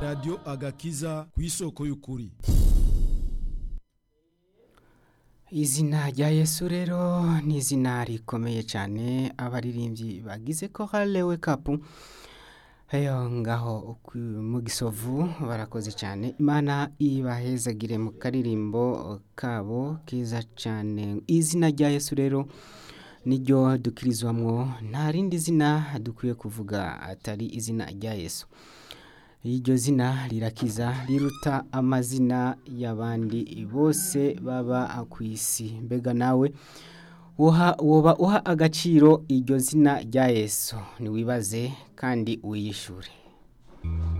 radiyo agakiza ku isoko y'ukuri izina rya yesu rero ni izina rikomeye cyane abaririmbyi bagize korale wekapu ayo ngaho mu gisovu barakoze cyane imana ibahezagire mu karirimbo kabo keza cyane izina rya yesu rero niryo dukirizwamo nta rindi zina dukwiye kuvuga atari izina rya yesu iryo zina rirakiza riruta amazina y'abandi bose baba ku isi mbega nawe woba uha agaciro iryo zina rya yesu ntiwibaze kandi uyishyure